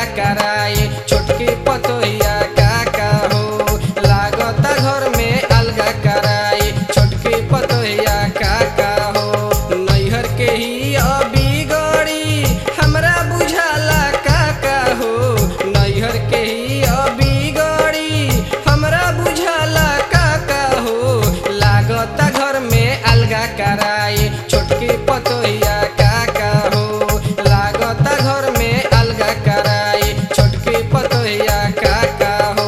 कराई छोटकी पतोहिया का का हो लागता घर में अलगा कराई छोटकी पतोहिया का का हो नैहर के ही अभी गड़ी हमरा बुझाला का का हो नैहर के ही अभी गड़ी हमरा बुझाला का का हो लागता घर में अलगा कराई छोटकी पतोहिया का का हो लागता घर में अलगा कराई छोटकी पतोहिया का का हो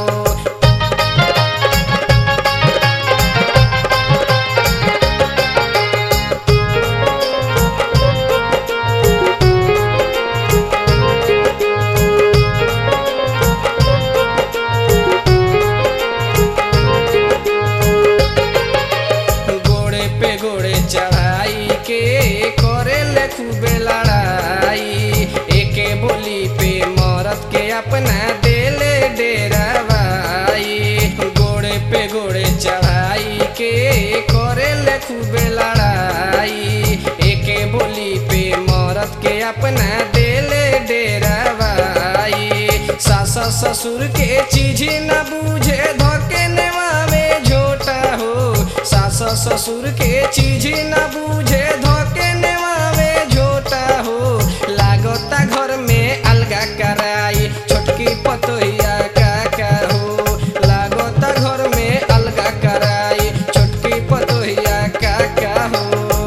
गोड़े पे गोड़े चढ़ाई के करे ले खूबे लड़ाई एके बोली पे मरद के अपना देले डेरावाई गोड़े पे गोड़े चढ़ाई के करे ले खूबे लड़ाई एके बोली पे मरद के अपना देले डेरावाई सास ससुर के चीज न बूझे धोके नेवा में झोटा हो सास ससुर के चीज न बूझे धोके नेवा में झोटा हो लागता घर में अलगा कराई छोटकी पतोहिया का का हो लागता घर में अलगा कराई छोटकी पतोहिया का का हो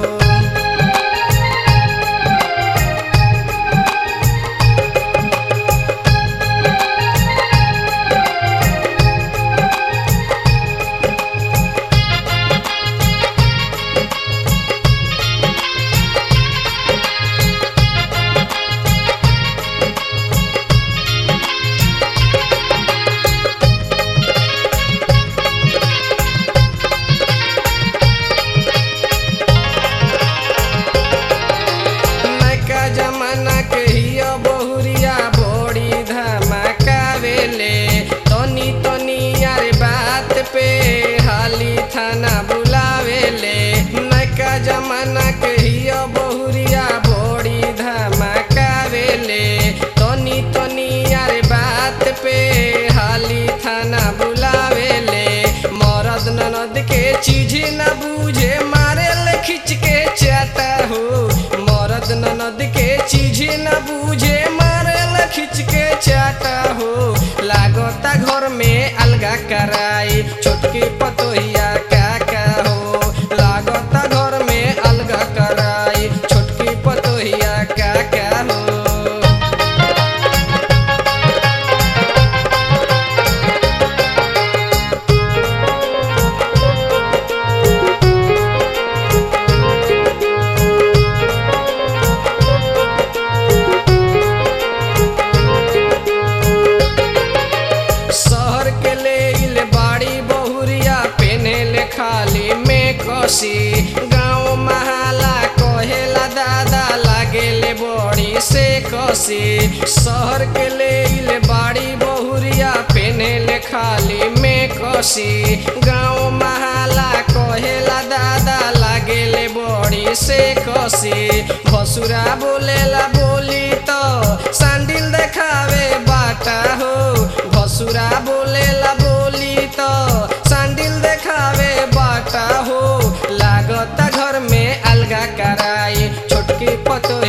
नका जमाना के हिया बहुरिया बड़ी धमाकावेले तनी तनी यार बात पे हाली थाना बुलावेले नका जमाना के हिया बहुरिया बड़ी धमाकावेले तनी तनी यार बात पे हाली थाना बुलावेले मरद ननद के चीज न बूझे मारे ले खिंच के चाटा हो मरद ननद के चीज न बूझे मारे ले खिंच के चाटा हो लागता घर में अलगा कराई छोटकी पतोहिया का का हो लागता घर में अलगा कराई छोटकी पतोहिया का का हो शहर के ले इल बाड़ी बहुरिया पेने ले खाली में कसी गाँव महाला कहेला दादा लागे ले बड़ी से कसी शहर के ले इल बाड़ी बहुरिया पेने ले खाली में कसी गाँव महाला कहेला दादा लागे ले बड़ी से कसी भसुरा बोलेला बोली तो सांडिल देखावे बाटा हो भसुरा बोलेला बोली तो सांडिल देखावे बाटा हो लागता घर में अलगा कराई छोटकी पतो